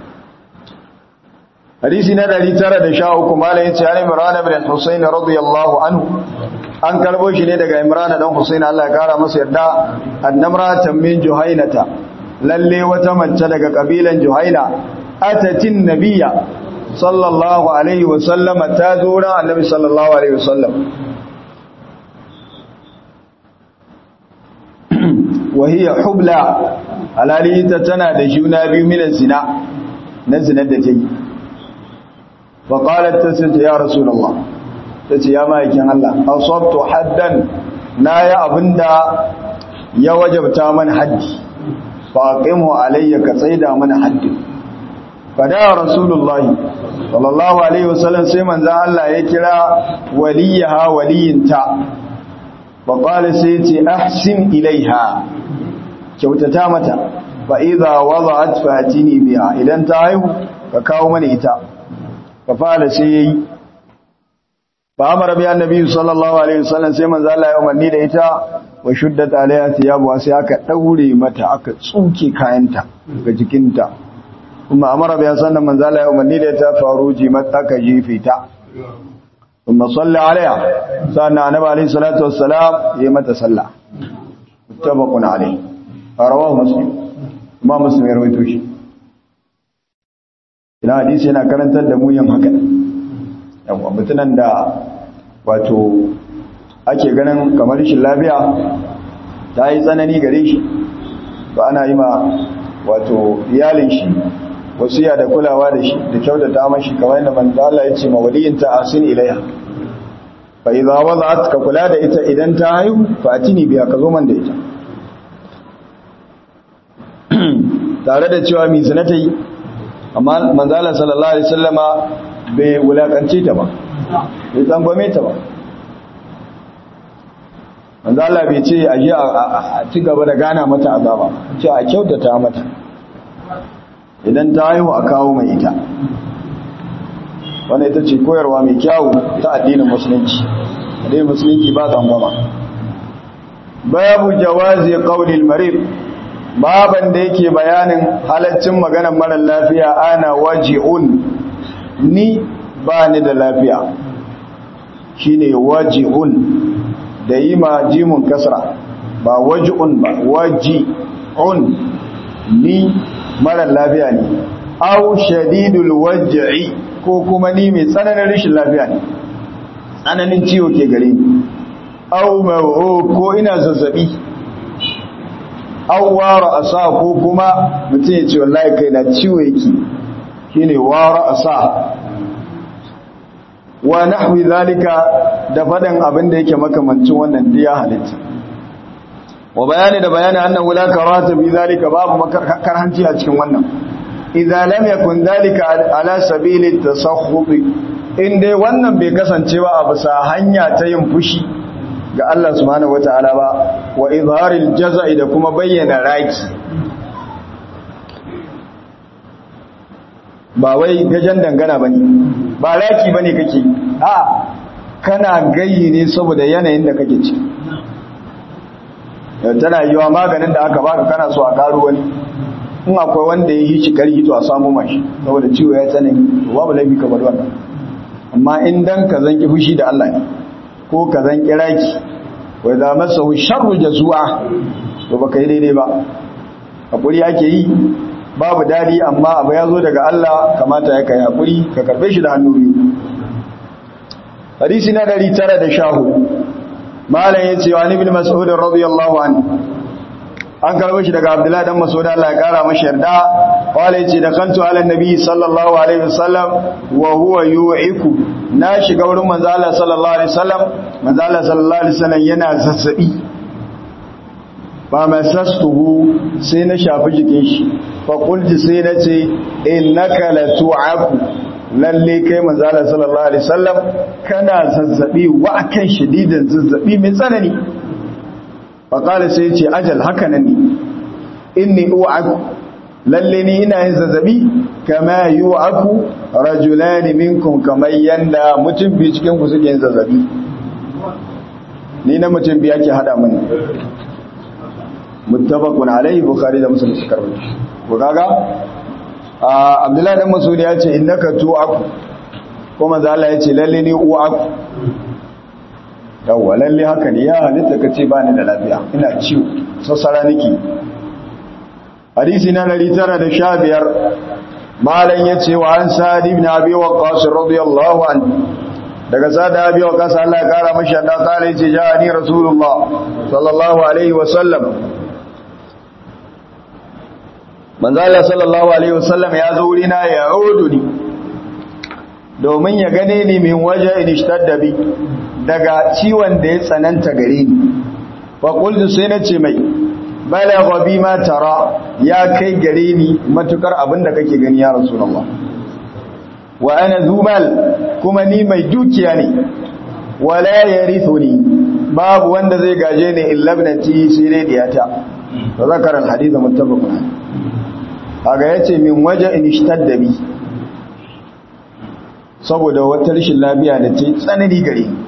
[SPEAKER 1] hadisi na 913 malai yace an Imran ibn Husayn radiyallahu anhu an karbo shi ne daga Imran dan Husayn Allah ya kara masa yarda annamratan min Juhainata lalle wata mace daga kabilan Juhaina atatin nabiyya sallallahu alaihi wa sallama ta zo ran annabi sallallahu alaihi wa sallam wa hiya hubla alali ta tana da juna biyu min zina na zinar da ta yi فقالت تسجد يا رسول الله تسي يا مايكين الله أصبت حدا نايا أبندا يا وجبتا من حد فأقمه علي كسيدا من حد فدعا رسول الله صلى الله عليه وسلم سيمن ذا الله يكرا وليها ولينتا فقال سيتي أحسن إليها كوتتا متى فإذا وضعت فأتيني بها إذا انتهيه فكاو من إتا fafala sai yayi fa amara bi annabi sallallahu alaihi wasallam sai manzo Allah ya umarni da ita wa shuddat alaiha thiyabu sai aka daure mata aka tsuke kayanta ga jikinta kuma amara bi sannan manzo Allah ya umarni da ita faruji mata ka jefe ta kuma salli alaiha sannan annabi alaihi salatu wassalam yayi mata sallah muttafaqun alaihi rawahu muslim kuma muslim ya rawaito shi ina hadisi yana karantar da mu yin haka yawa mutunan da wato ake ganin kamar shi lafiya ta yi tsanani gare shi ba ana yi ma wato iyalin shi wasiya da kulawa da shi da kyautata mashi kamar yadda manzo Allah ya ce ma waliyinta asin ilaiha fa idza wada'at ka kula da ita idan ta haihu fa atini biya ka zo man da ita tare da cewa mai zina ta yi amma manzala sallallahu alaihi wasallama bai wulakance ta ba bai tsangwame ta ba manzala bai ce a je a ci gaba da gana mata azaba ce a kyautata mata idan ta haihu a kawo mai ita wanda ita ce koyarwa mai kyawu ta addinin musulunci addinin musulunci ba tsangwama babu jawazi qaulil marid baban da yake bayanin halaccin maganar mara lafiya ana waji'un ni ba ni da lafiya shine waji'un da yi ma jimun kasra ba waji'un ba waji'un ni mara lafiya ne au shadidul waj'i ko kuma ni mai tsananin rashin lafiya ne tsananin ciwo ke gare ni au ma'u ko ina zazzabi au wara asa ko kuma mutum ya ce wallahi kai na ciwo yake shine wara asa wa nahwi zalika da fadan abin da yake makamancin wannan diya halitta wa bayani da bayani annahu la karata bi zalika babu karhanci a cikin wannan idza lam yakun zalika ala sabili tasakhkhut in dai wannan bai kasance ba a bisa hanya ta yin fushi ga Allah subhanahu wataala ba wa izharil jazai da kuma bayyana raki ba wai gajen dangana bane ba raki bane kake a kana gayi ne saboda yanayin da kake ci tana yiwa maganin da aka baka kana so a karo wani in akwai wanda ya yi shi karhi to a samu mashi saboda ciwo ya tsanani to babu laifi ka bar wannan amma in dan ka zanki fushi da Allah ne ko ka zanki raki wa idza masahu sharru jazua to baka yi daidai ba hakuri ake yi babu dadi amma abu ya zo daga Allah kamata ya kai hakuri ka karbe shi da hannu biyu hadisi na 914 malam yace wa ibn mas'ud radiyallahu anhu an karbo shi daga abdullahi dan mas'ud Allah ya kara mashi yarda wala yace da kantu ala nabi sallallahu alaihi wasallam wa huwa yu'iku na shiga wurin manzo Allah sallallahu alaihi wasallam manzo Allah sallallahu alaihi wasallam yana zazzabi ba masastuhu sai na shafi jikin shi fa qulti sai na ce innaka la tu'aku lalle kai manzo Allah sallallahu alaihi wasallam kana zazzabi wa akan shadidan zazzabi mai tsanani faƙali sai ce ajal haka nan ne inni u'aku lalle ni ina yin zazzabi kama yu'aku rajulani minkum kamar yanda mutum biyu cikin ku suke yin zazzabi ni na mutum biyu ake hada mani muttafaqun alaihi bukhari da muslim suka rawaito ko kaga abdullahi dan masudi ya ce innaka tu'aku ko manzo Allah ya ce lalle ni u'aku yawwa lalle haka ne ya halitta ka ce ba ni da lafiya ina ciwo sassara niki hadisi na 915 malam ya ce wa an sa'ad ibn abi waqqas radiyallahu anhu daga sa'ad abi waqqas Allah ya kara mashi da kare ce ja ni rasulullah sallallahu alaihi wa sallam manzo Allah sallallahu alaihi wa sallam ya zo wurina ya uduni domin ya gane ni min waje in ishtadda bi daga ciwon da ya tsananta gare ni fa qultu sai na ce mai balagha bi ma tara ya kai gare ni matukar abinda kake gani ya rasulullah wa ana zumal kuma ni mai dukiya ne wala yarithuni babu wanda zai gaje ni illa ibnati sai dai diyata to zakar al hadith muttafaqun kaga yace min waje in ishtadda bi saboda wata rashin lafiya da ta tsanani gare ni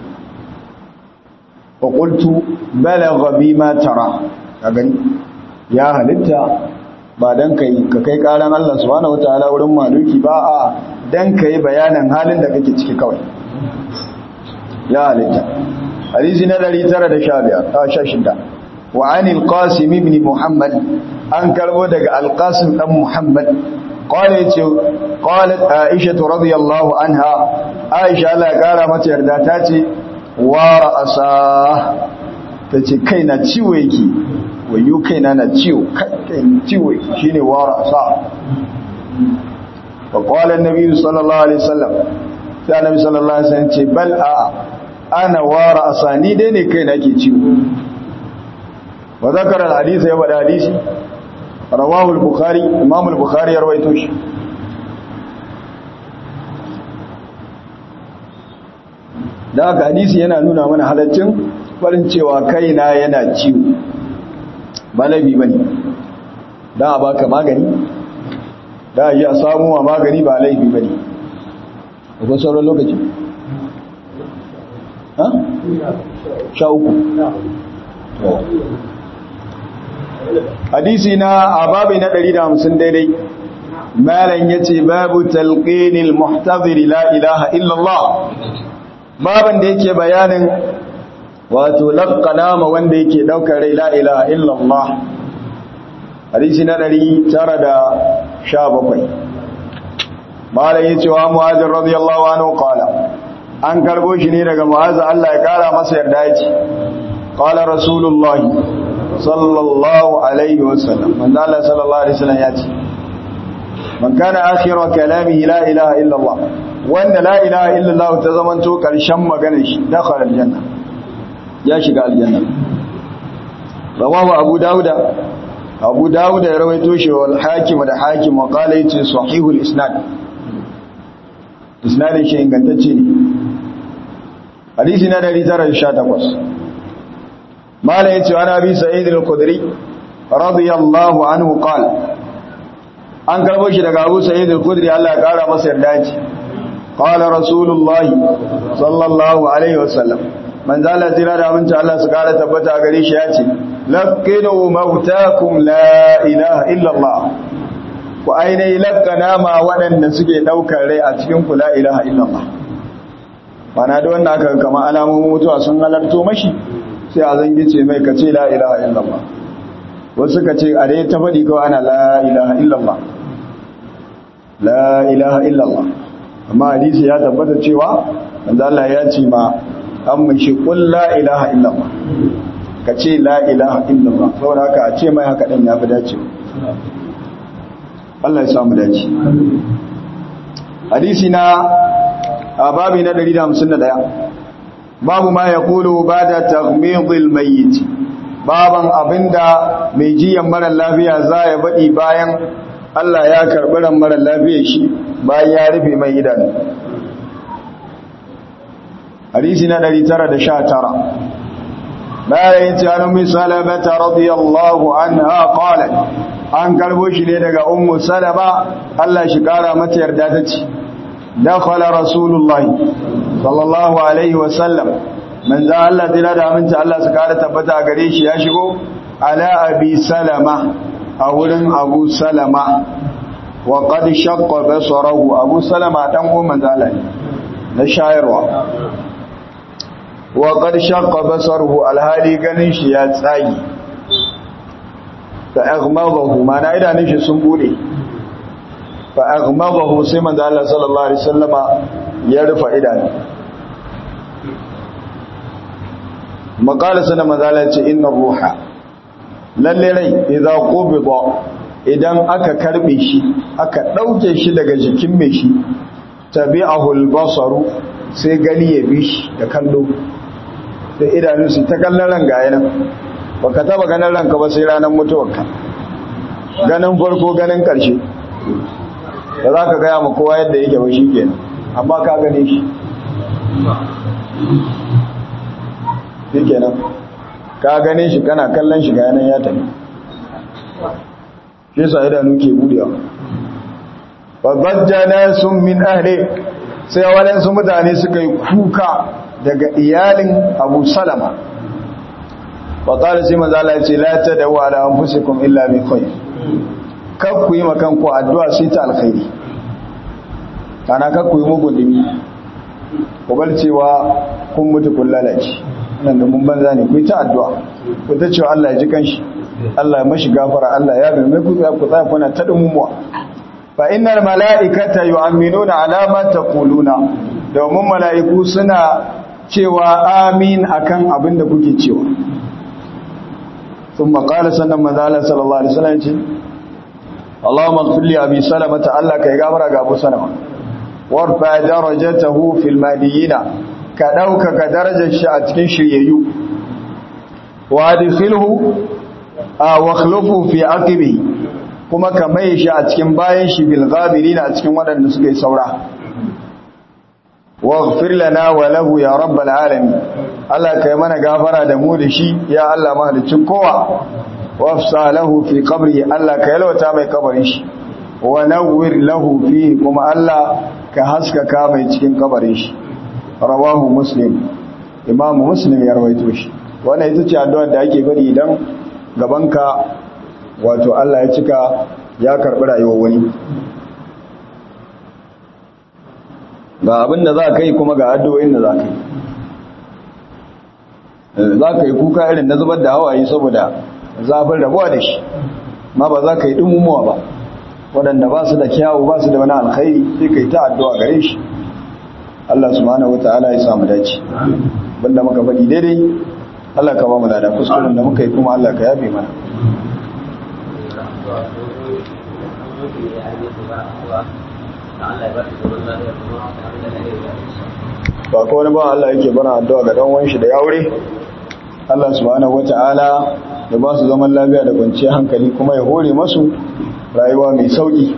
[SPEAKER 1] faƙultu balagha bi ma tara a gani ya halitta ba don kai ka kai ƙaran Allah subhanahu wataala wurin maluki ba a don kai bayanin halin da kake ciki kawai ya halitta hadisi na 916 wa anil qasim ibn muhammad an karbo daga alqasim dan muhammad قال يتي قالت عائشة رضي الله عنها عائشة لا قال متى يردا تاتي ورأساه tace kai na ciwo yake wayo kai na na ciwo kai ciwo shine warasa fa qala an-nabi sallallahu alaihi wasallam sai annabi sallallahu alaihi wasallam ce bal a ana warasa ni dai ne kai na ke ciwo wa zakara al-hadisi ya bada hadisi rawahu al-bukhari imam al-bukhari ya rawaito shi da haka hadisi yana nuna mana halaccin farin cewa kaina yana ciwo ba laifi bane da a baka magani da a yi a samu wa magani ba laifi bane akwai sauran lokaci ha? sha uku hadisi na ababai na 150 daidai malam yace babu talqinil muhtazir la ilaha illallah baban da yake bayanin wato laqana ma wanda yake daukar rai la ilaha illallah hadisi na 917 malam yace wa muhajir radiyallahu anhu qala an karbo shi ne daga mu'az Allah ya kara masa yarda yace qala rasulullahi sallallahu alaihi wasallam manzo Allah sallallahu alaihi wasallam yace man kana akhiru kalamihi la ilaha illa Allah wanda la ilaha illa Allah ta zamanto karshen maganar shi dakhala aljanna ya shiga aljanna rawahu abu dauda abu dauda ya rawaito shi wal hakim da hakim wa qala yace sahihul isnad isnadin shi ingantacce ne hadisi na 918 mala yace wa nabi sa'id al-khudri radiyallahu anhu qala an karbo shi daga Abu Sa'id al-Khudri Allah ya kara masa yarda ce qala rasulullah sallallahu alaihi wasallam man zala tira da aminci Allah su kara tabbata gare shi ya ce laqinu mautakum la ilaha illa Allah ku ainihi laqana ma waɗanda suke daukar rai a cikin ku la ilaha illa Allah bana da wannan aka kama alamomin mutuwa sun halarto mashi sai a zangice mai kace la ilaha illa Allah wasu ka ce a dai ta faɗi kawai ana la ilaha illallah la ilaha illallah amma hadisi ya tabbata cewa wanda Allah ya ce ma an mashi kul la ilaha illallah ka ce la ilaha illallah saboda haka a ce mai haka ɗin ya fi dace Allah ya samu dace hadisi na a babi na 151 babu ma ya kulu ba da taghmidil mayyit baban abinda mai jiyan mara lafiya za ya baɗi bayan Allah ya karɓi ran mara lafiya shi bayan ya rufe mai idanu hadisi na 919 bayan ce an ummi salamata radiyallahu anha qalat an karbo shi ne daga ummu salama Allah shi kara mata yarda ta ce dakhala rasulullahi sallallahu alaihi wasallam manzo Allah dila da aminci Allah su kara tabbata gare shi ya shigo ala abi salama a wurin abu salama wa qad shaqqa basarahu abu salama dan uwan manzo Allah na shayarwa wa qad shaqqa basaruhu alhali ganin shi ya tsagi fa aghmadahu mana idanun shi sun bude fa aghmadahu sai manzo Allah sallallahu alaihi wasallama ya rufa idanun maƙala sana mazala ce inna ruha lalle rai idan qubida idan aka karbe shi aka dauke shi daga jikin mai shi tabi'ahu al-basaru sai gani ya bi shi da kallo da idanu su ta kallon ran ga yana baka taba ganin ranka ba sai ranar mutuwarka ganin farko ganin karshe da za ka gaya ma kowa yadda yake ba shi kenan amma ka gane shi shi kenan ka gane shi kana kallon shi ga yanan ya tafi shi sa idanu ke budewa babajjana sun min ahli sai waɗansu mutane suka yi kuka daga iyalin abu salama faƙarar sai mazala ce lata da wa da anfusikum illa bi khair kar ku yi makan ku addu'a sai ta alkhairi kana kar ku yi mugun dimi ku bar cewa kun mutu kun lalace nan da mun banza ne ku yi ta addu'a ku ta cewa Allah ya ji kanshi Allah ya mashi gafara Allah ya ga mai ku ku tsaya kuna ta dumumuwa fa innal mala'ikata yu'minuna ala ma taquluna domin mala'iku suna cewa amin akan abin da kuke cewa ثم قال سنن مذال صلى الله عليه وسلم اللهم اغفر لي ابي سلمة الله كي غفر ga Abu Salama warfa darajatahu fil madiyina ka dauka ka darajar shi a cikin shiryayyu wa adkhilhu wa khlufu fi aqibi kuma ka mai shi a cikin bayan shi bil ghabirin a cikin waɗanda suka yi saura waghfir lana wa lahu ya rabbal alamin Allah kai mana gafara da mu da shi ya Allah mahalicin kowa wafsa lahu fi qabri Allah ka yalwata mai kabarin shi wa nawwir lahu fi kuma Allah ka haskaka mai cikin kabarin shi rawahu muslim imam muslim ya rawaito shi wannan ita ce addu'ar da ake bari idan gabanka wato Allah ya cika ya karbi rayuwar wani ga abin da za ka yi kuma ga addu'o'in da za ka yi za ka yi kuka irin na zubar da hawaye saboda zafin rabuwa da shi ma ba za ka yi ɗumumuwa ba waɗanda ba su da kyawu ba su da wani alkhairi sai ka yi ta addu'a gare shi Allah subhanahu wata'ala ya samu dace banda muka faɗi daidai Allah ka ba mu lada kuskuren da muka yi kuma Allah ka yafe mana ba ko wani ba Allah yake bana addu'a ga dan wanshi da yaure Allah subhanahu wata'ala ya ba su zaman lafiya da kwanciyar hankali kuma ya hore masu rayuwa mai sauki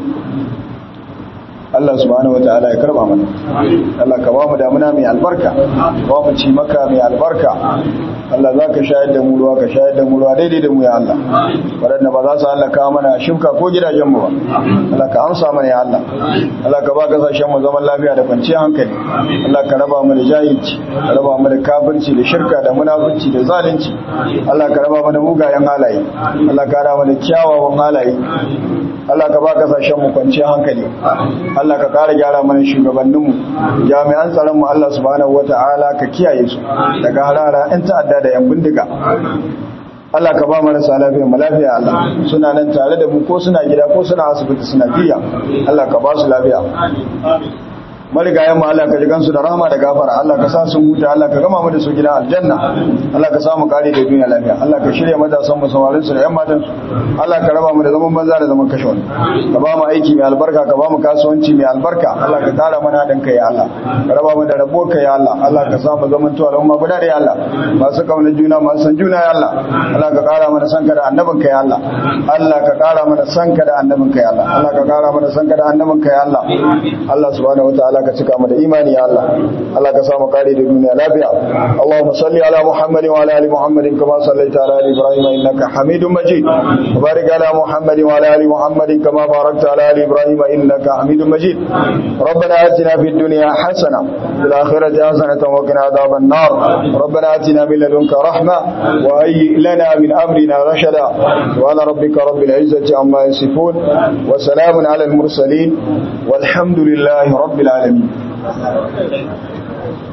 [SPEAKER 1] Allah subhanahu wataala ya karba mana Allah ka ba mu damuna mai albarka ba mu ci maka mai albarka Allah za ka shayar da mu ruwa ka shayar da mu ruwa daidai da mu ya Allah waɗanda ba za su halaka mana shimka ko gidajen mu ba Allah ka amsa mana ya Allah Allah ka ba kasashen mu zaman lafiya da kwanciyar hankali Allah ka raba mu da jahilci ka raba mu da kafirci da shirka da munafurci da zalunci Allah ka raba mu da mugayen halaye Allah ka raba mu da kyawawan halaye Allah ka ba kasashen mu kwanciyar hankali Allah ka kara gyara mana shugabanninmu jami'an tsaron mu Allah subhanahu wata'ala ka kiyaye su daga harara in ta'adda da yan bindiga Allah ka ba marasa lafiya mu lafiya Allah suna nan tare da mu ko suna gida ko suna asibiti suna jiya Allah ka ba su lafiya marigayen mu Allah ka ji gansu da rahama da gafara Allah ka sa sun huta Allah ka gama mu da su gida aljanna Allah ka samu kare da duniya lafiya Allah ka shirya matasan mu samarin su da yan matan su Allah ka raba mu da zaman banza da zaman kashe wani ka ba mu aiki mai albarka ka ba mu kasuwanci mai albarka Allah ka kara mana haɗin kai ya Allah ka raba mu da rabo kai ya Allah Allah ka sa mu zaman to al'umma guda da ya Allah masu kauna juna masu san juna ya Allah Allah ka kara mana sanka da annabin kai ya Allah Allah ka kara mana sanka da annabin kai ya Allah Allah ka kara mana sanka da annabin kai ya Allah Allah subhanahu wataala ka cika mu da imani ya Allah Allah ka samu kare da duniya lafiya Allahumma salli ala Muhammadin wa ala ali Muhammadin kama sallaita ala ali Ibrahim innaka Hamidum Majid wa barik ala Muhammadin wa ala ali Muhammadin kama barakta ala ali Ibrahim innaka Hamidum Majid ربنا آتنا في الدنيا حسنة في الآخرة حسنة وقنا عذاب النار ربنا آتنا من لدنك رحمة وهيئ لنا من أمرنا رشدا وعلى ربك رب العزة عما يصفون وسلام على المرسلين والحمد لله رب العالمين